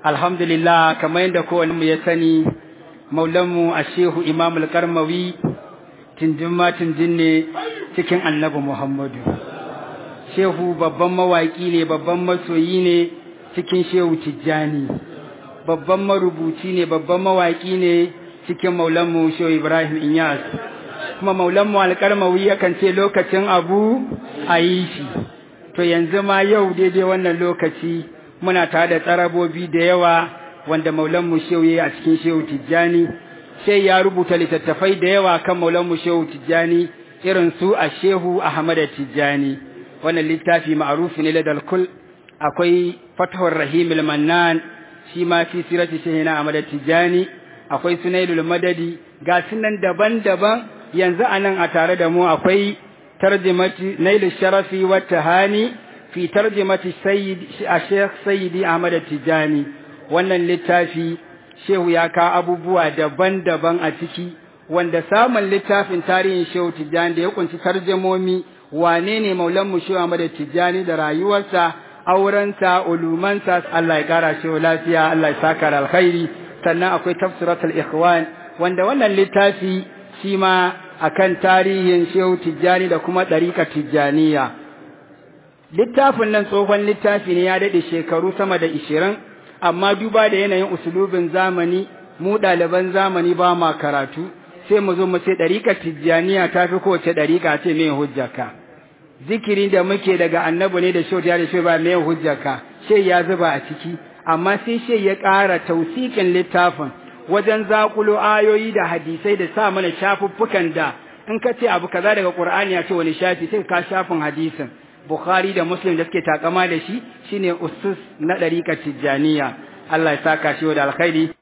alhamdulillah kamar yadda kowane mu ya sani maulanmu a shehu imam al-karmawi tinjin ma tinjin ne cikin annabi muhammadu shehu babban mawaƙi ne babban masoyi ne cikin shehu tijjani babban marubuci ne babban mawaƙi ne cikin maulanmu shehu ibrahim inyas kuma maulanmu alƙarmawi yakan ce lokacin abu a yi shi to yanzu ma yau daidai wannan lokaci muna tare da tsarabobi da yawa wanda maulanmu shehu ya a cikin shehu tijjani sai ya rubuta littattafai da yawa kan maulanmu shehu tijjani irin su a shehu ahmad tijjani wannan littafi ma'arufi ne ladal kul akwai fatahur rahim mannan shi ma fi sirati shehina ahmad tijjani akwai sunailul madadi ga sunan daban-daban yanzu anan a tare da mu akwai tarjimati nailul sharafi wa tahani fi tarjimati sayyid Sheikh Sayyidi Ahmad Tijani wannan littafi shehu ya ka abubuwa daban-daban a ciki wanda samun littafin tarihin Shehu Tijani da ya kunshi tarjumomi wane ne maulan mu Shehu Ahmad Tijani da rayuwarsa aurensa ulumansa Allah ya kara shehu lafiya Allah ya saka da alkhairi sannan akwai tafsiratul ikhwan wanda wannan littafi shi ma akan tarihin Shehu Tijani da kuma ɗariƙar Tijaniya littafin nan tsohon littafi ne ya daɗe shekaru sama da ishirin amma duba da yanayin usulubin zamani mu ɗaliban zamani ba ma karatu sai mu zo mu ce ɗariƙar tijjaniya ta fi kowace ɗariƙa ce mai hujjaka zikiri da muke daga annabi ne da shau da shi ba mai hujjaka shai ya zuba a ciki amma sai shai ya ƙara tausikin littafin wajen zaƙulo ayoyi da hadisai da sa mana shafuffukan da in ka ce abu kaza daga Qur'ani ya ce wani shafi sai ka shafin hadisin Bukhari da Muslim da suke takama da shi shine usus na ɗariƙar Tijjaniya Allah ya saka shi da alkhairi